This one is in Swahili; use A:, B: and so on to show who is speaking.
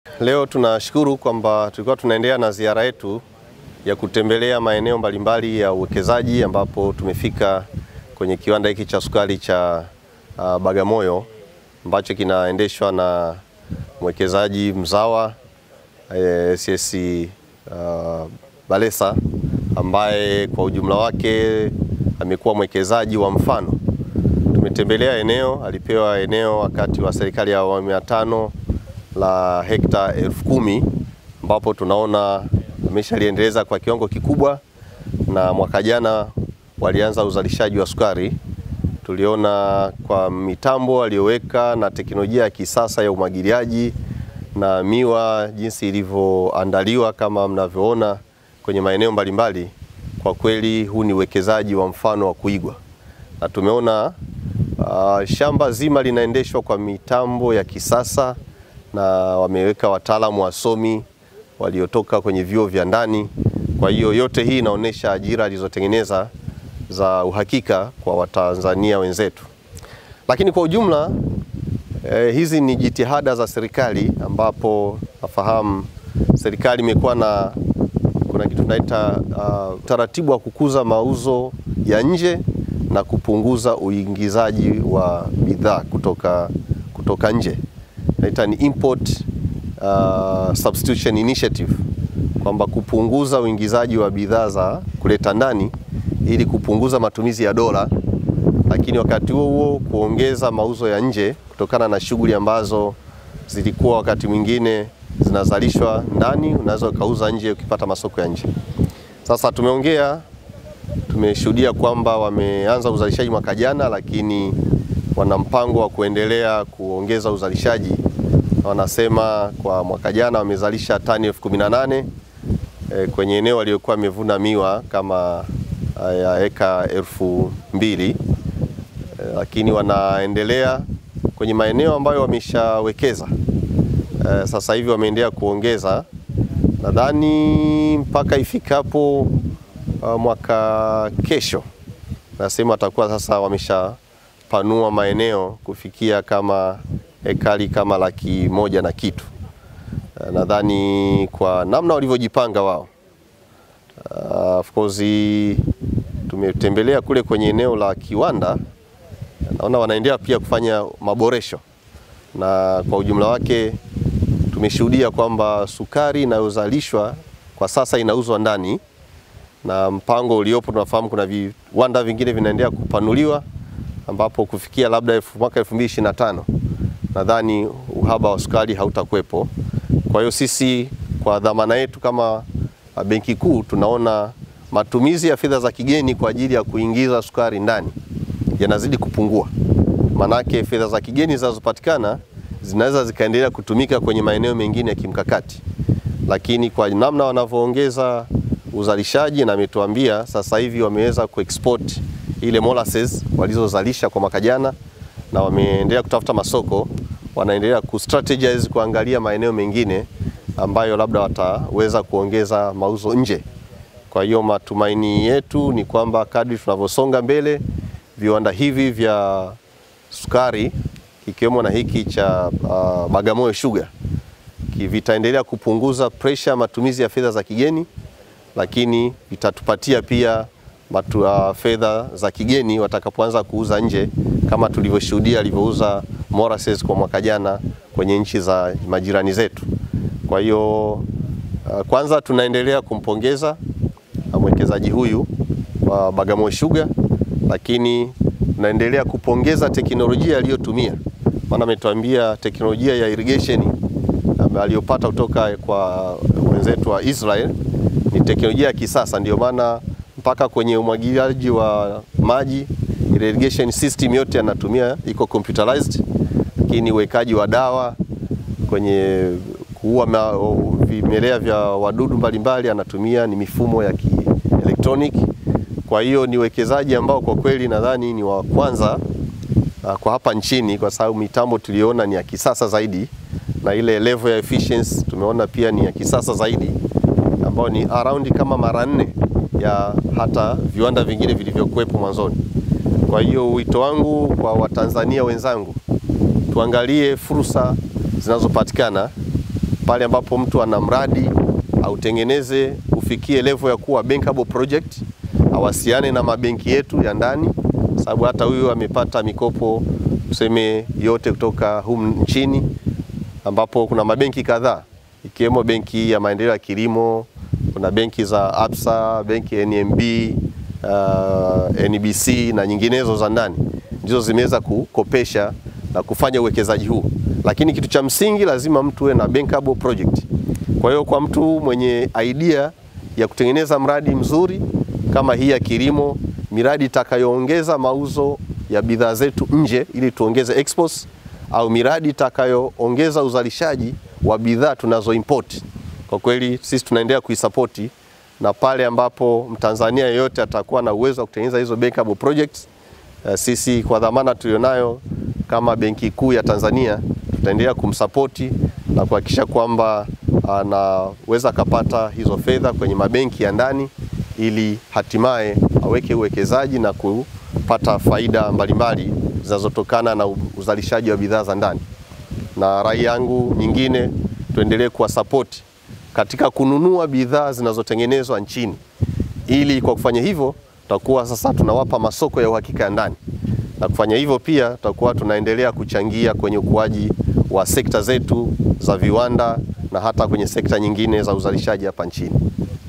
A: Leo tunashukuru kwamba tulikuwa tunaendelea na ziara yetu ya kutembelea maeneo mbalimbali ya uwekezaji ambapo tumefika kwenye kiwanda hiki cha sukari cha uh, Bagamoyo ambacho kinaendeshwa na mwekezaji mzawa eh, CS uh, Balesa ambaye kwa ujumla wake amekuwa mwekezaji wa mfano. Tumetembelea eneo, alipewa eneo wakati wa serikali ya awamu ya tano la hekta elfu kumi ambapo tunaona ameshaliendeleza kwa kiwango kikubwa, na mwaka jana walianza uzalishaji wa sukari. Tuliona kwa mitambo aliyoweka na teknolojia ya kisasa ya umwagiliaji na miwa jinsi ilivyoandaliwa kama mnavyoona kwenye maeneo mbalimbali. Kwa kweli huu ni uwekezaji wa mfano wa kuigwa, na tumeona uh, shamba zima linaendeshwa kwa mitambo ya kisasa na wameweka wataalamu wasomi waliotoka kwenye vyuo vya ndani. Kwa hiyo yote hii inaonyesha ajira alizotengeneza za uhakika kwa Watanzania wenzetu. Lakini kwa ujumla eh, hizi ni jitihada za serikali ambapo nafahamu serikali imekuwa na kuna kitu tunaita uh, utaratibu wa kukuza mauzo ya nje na kupunguza uingizaji wa bidhaa kutoka, kutoka nje naita ni import uh, substitution initiative kwamba kupunguza uingizaji wa bidhaa za kuleta ndani ili kupunguza matumizi ya dola, lakini wakati huo huo kuongeza mauzo ya nje kutokana na shughuli ambazo zilikuwa wakati mwingine zinazalishwa ndani, unaweza ukauza nje ukipata masoko ya nje. Sasa tumeongea, tumeshuhudia kwamba wameanza uzalishaji mwaka jana, lakini wana mpango wa kuendelea kuongeza uzalishaji. Wanasema kwa mwaka jana wamezalisha tani elfu kumi na nane e, kwenye eneo waliokuwa wamevuna miwa kama ya eka elfu mbili e, lakini wanaendelea kwenye maeneo ambayo wameshawekeza e, sasa hivi wameendelea kuongeza, nadhani mpaka ifikapo uh, mwaka kesho, nasema watakuwa sasa wamesha panua maeneo kufikia kama ekari kama laki moja na kitu. Nadhani kwa namna walivyojipanga wao. Uh, of course tumetembelea kule kwenye eneo la kiwanda, naona wanaendelea pia kufanya maboresho, na kwa ujumla wake tumeshuhudia kwamba sukari inayozalishwa kwa sasa inauzwa ndani, na mpango uliopo tunafahamu kuna viwanda vingine vinaendelea kupanuliwa ambapo kufikia labda mwaka 2025 nadhani uhaba wa sukari hautakuwepo. Kwa hiyo sisi kwa dhamana yetu kama Benki Kuu tunaona matumizi ya fedha za kigeni kwa ajili ya kuingiza sukari ndani yanazidi kupungua, manake fedha za kigeni zinazopatikana zinaweza zikaendelea kutumika kwenye maeneo mengine ya kimkakati, lakini kwa namna wanavyoongeza uzalishaji, na ametuambia sasa hivi wameweza kuexport ile molasses walizozalisha kwa mwaka jana na wameendelea kutafuta masoko, wanaendelea kustrategize kuangalia maeneo mengine ambayo labda wataweza kuongeza mauzo nje. Kwa hiyo matumaini yetu ni kwamba kadri tunavyosonga mbele, viwanda hivi vya sukari ikiwemo na hiki cha uh, Bagamoyo Sugar vitaendelea kupunguza pressure matumizi ya fedha za kigeni, lakini vitatupatia pia Uh, fedha za kigeni watakapoanza kuuza nje kama tulivyoshuhudia alivyouza molasses kwa mwaka jana kwenye nchi za majirani zetu. Kwa hiyo uh, kwanza tunaendelea kumpongeza mwekezaji huyu wa uh, Bagamoyo Sugar, lakini tunaendelea kupongeza teknolojia aliyotumia, maana ametuambia teknolojia ya irrigation um, aliyopata kutoka kwa wenzetu wa Israel ni teknolojia ya kisasa, ndio maana mpaka kwenye umwagiliaji wa maji irrigation system yote anatumia iko computerized, lakini uwekaji wa dawa kwenye kuua vimelea vya wadudu mbalimbali anatumia ni mifumo ya kielektroniki. Kwa hiyo ni uwekezaji ambao kwa kweli nadhani ni wa kwanza uh, kwa hapa nchini, kwa sababu mitambo tuliona ni ya kisasa zaidi na ile level ya efficiency tumeona pia ni ya kisasa zaidi, ambayo ni around kama mara nne ya hata viwanda vingine vilivyokuwepo mwanzoni. Kwa hiyo wito wangu kwa Watanzania wenzangu, tuangalie fursa zinazopatikana pale ambapo mtu ana mradi autengeneze ufikie level ya kuwa bankable project, awasiane na mabenki yetu ya ndani, sababu hata huyu amepata mikopo tuseme yote kutoka humu nchini, ambapo kuna mabenki kadhaa ikiwemo benki ya maendeleo ya kilimo, kuna benki za Absa, benki ya NMB, uh, NBC na nyinginezo za ndani ndizo zimeweza kukopesha na kufanya uwekezaji huu, lakini kitu cha msingi lazima mtu uwe na bankable project. Kwa hiyo kwa mtu mwenye idea ya kutengeneza mradi mzuri kama hii ya kilimo, miradi itakayoongeza mauzo ya bidhaa zetu nje ili tuongeze exports, au miradi itakayoongeza uzalishaji wa bidhaa tunazo import, kwa kweli sisi tunaendelea kuisapoti, na pale ambapo Mtanzania yeyote atakuwa na uwezo wa kutengeneza hizo bankable projects, uh, sisi kwa dhamana tulionayo kama Benki Kuu ya Tanzania tutaendelea kumsapoti na kuhakikisha kwamba anaweza akapata hizo fedha kwenye mabenki ya ndani ili hatimaye aweke uwekezaji na kupata faida mbalimbali zinazotokana na uzalishaji wa bidhaa za ndani. Na rai yangu nyingine, tuendelee kuwasapoti katika kununua bidhaa zinazotengenezwa nchini, ili kwa kufanya hivyo tutakuwa sasa tunawapa masoko ya uhakika ya ndani, na kufanya hivyo pia tutakuwa tunaendelea kuchangia kwenye ukuaji wa sekta zetu za viwanda na hata kwenye sekta nyingine za uzalishaji hapa nchini.